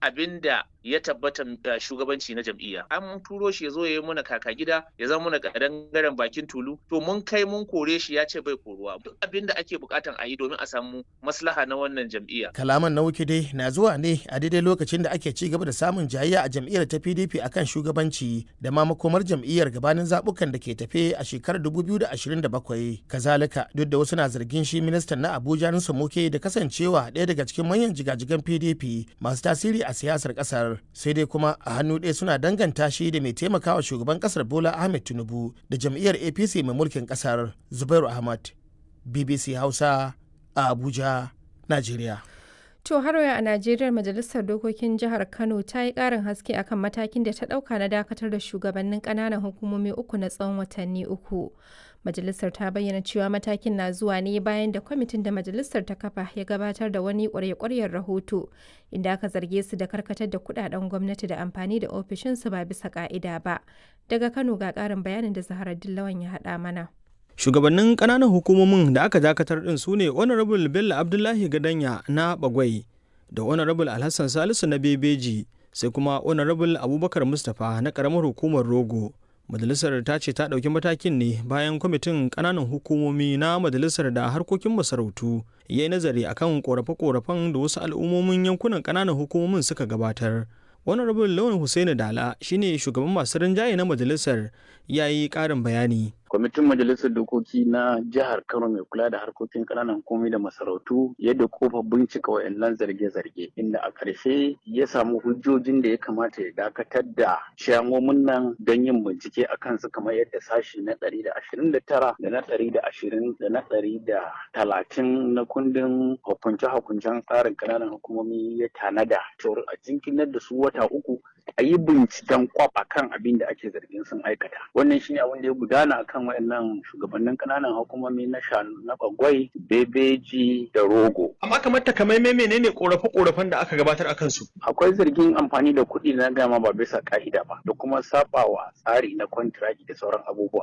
abin da ya tabbata shugabanci na jam'iyya an turo shi ya zo ya yi muna kaka gida ya zama muna kadangaren bakin tulu to mun kai mun kore shi ya ce bai koruwa duk abin da ake bukatan a yi domin a samu maslaha na wannan jam'iyya kalaman na wuke dai na zuwa ne a daidai lokacin da ake ci gaba da samun jayayya a jam'iyyar ta PDP akan shugabanci da ma makomar jam'iyyar gabanin zabukan da ke tafe a shekarar 2027 kazalika duk da wasu na zargin shi ministan na Abuja Nusa Muke da kasancewa ɗaya daga cikin manyan jigajigan PDP masu tasiri a siyasar kasar sai dai kuma a hannu ɗaya suna danganta shi da mai taimakawa shugaban kasar Bola Ahmed Tinubu da jam'iyyar APC mai mulkin kasar Zubairu Ahmad BBC Hausa a Abuja Najeriya. To har a Najeriya Majalisar Dokokin Jihar Kano ta yi ƙarin haske akan matakin da ta ɗauka na dakatar da shugabannin ƙananan hukumomi uku na tsawon watanni uku. Majalisar ta bayyana cewa matakin na zuwa ne bayan da kwamitin da majalisar ta kafa ya gabatar da wani ƙwarya-ƙwaryar rahoto inda aka zarge su da karkatar da kuɗaɗen gwamnati da amfani da ofishinsu ba bisa ƙa'ida ba. Daga Kano ga ƙarin bayanin da Zahara Dillawan ya haɗa mana. shugabannin kananan hukumomin da aka dakatar din su ne honorable bello abdullahi gadanya na bagwai da honorable alhassan salisu na bebeji sai kuma honorable abubakar mustapha na karamar hukumar rogo majalisar ta ce ta ɗauki matakin ne bayan kwamitin kananan hukumomi na majalisar da harkokin masarautu ya yi nazari akan korafe-korafen da wasu al'ummomin yankunan kananan hukumomin suka gabatar honorable lawan hussaini dala shine shugaban masu rinjaye na majalisar ya yi ƙarin bayani kwamitin majalisar dokoki na jihar kano mai kula da harkokin ƙananan komai da masarautu yadda kofa bincika wayannan zarge-zarge inda a ƙarshe ya samu hujjojin da ya kamata ya dakatar da shamomin nan don yin bincike a kansu kamar yadda sashi na ɗari da ashirin da tara da na ɗari da ashirin da na ɗari da talatin na kundin hukunce-hukuncen tsarin ƙananan hukumomi ya tanada cewar a jinkinar da su wata uku a yi binciken kwaf a kan abin da ake zargin sun aikata wannan shine abin da ya gudana akan wayannan shugabannin kananan hukumomi na shanu na bagwai bebeji da rogo amma kamar takamaimai menene korafe-korafen da aka gabatar akan su akwai zargin amfani da kuɗi na gama ba bisa ka'ida ba da kuma sabawa tsari na kwantiragi da sauran abubuwa